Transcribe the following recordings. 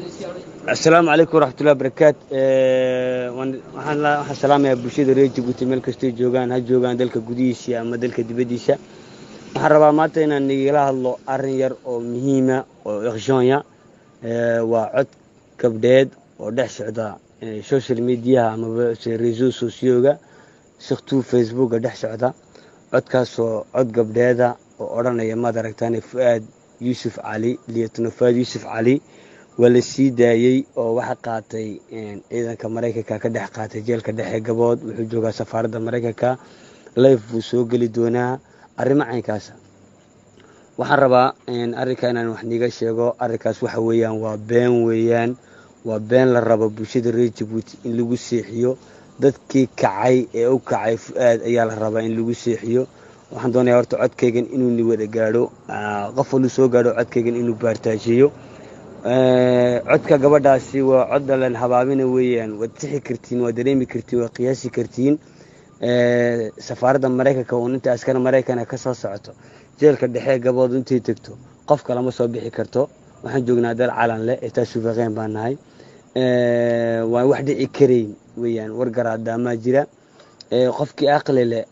asalaamu calaykum waraxmatullahi barakaat waxaan salaamayaa bulshada reer jabuuti meel kastay joogaan ha joogaan dalka gudihiisa ama dalka dibaddiisa waxaan rabaa maanta inaan igala hadlo arrin yar oo muhiima oo ekhshoonya waa cod gabdheed oo dhex socda social mediaha amaba reso socioga siktuu facebooka dhex socda codkaasoo cod gabdheeda oo odhanaya maad aragtaan fu-aad yuusuf cali liyatuna fu-aad yuusuf cali waa la sii daayey oo waxa qaatay ciidanka maraykanka ka dhex qaatay jeelka dhexe gabood wuxuu joogaa safaaradda maraykanka life buu soo geli doonaa arrimo caynkaasa waxaan rabaa arrinka inaan wax niiga sheego arrinkaas waxa weeyaan waa been weeyaan waa been la rabo bulshada reer jabuuti in lagu seexiyo dadkii kacay ee u kacay fu-aad ayaa la rabaa in lagu seexiyo waxaan doonayaa horta codkaygan inuu ni wada gaadho qof waluu soo gaadho codkaygan inuu baartaajiyo codka gabadhaasi waa cod dhalan habaabina weeyaan waad sixi kartiin waad dareemi kartiin waad qiyaasi kartiin safaaradda maraykanka uun inta askar maraykana ka soo socoto jeelka dhexe gabood intay tegto qofka lama soo bixi karto waxaan joognaa dal calan leh etaa sufaqeen baan nahay waan wax dhici karayn weeyaan wargaraadaamaa jira qofkii aqli leh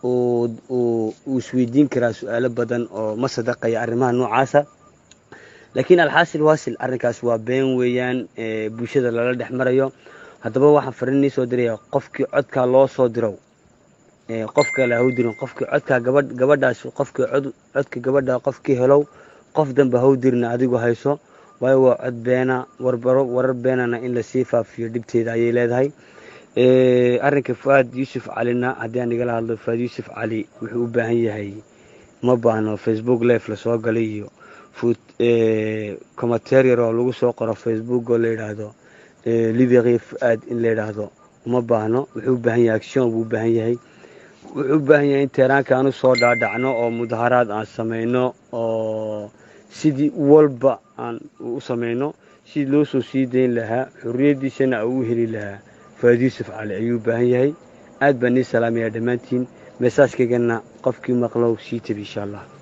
uu isweydiin karaa su-aalo badan oo ma sadaqaya arrimaha noocaasa laakiin alxaasil waasil arrinkaas waa been weeyaan bulshada lala dhex marayo haddaba waxaan fariin nii soo diraya qofkii codkaa loo soo dirow qof kale hau dirin qofkii codkaa gabadh gabadhaas qofkii codka gabadha qofkii helow qof danbe hau dirina adigu hayso waayo waa cod beena warbaro warar beenana in lasii faafiyo dhibteeda ayay leedahay arrinka fu-aad yuusuf calina haddii aan igala hadlo fu-aad yuusuf cali wuxuu u baahan yahay ma baahno facebook life lasoo galay iyo commentarier oo lagu soo qoro facebook oo la yidhaahdo liberi fu-aad in la yidhaahdo uma baahno wuxuu u baahan yahay action buu u baahan yahay wuxuu u baahan yahay in teeraanka aan u soo dhaadhacno oo mudaharaad aan samayno oo sidii walba aan u samayno sidii loo soo sii dayn lahaa xorriyaddiisana uu u heli lahaa fu-aad yuusuf cali ayuu u baahan yahay aad baan nii salaamayaa dhammaantiin meesaajkaygana qofkii maqlow sii tabi insha allah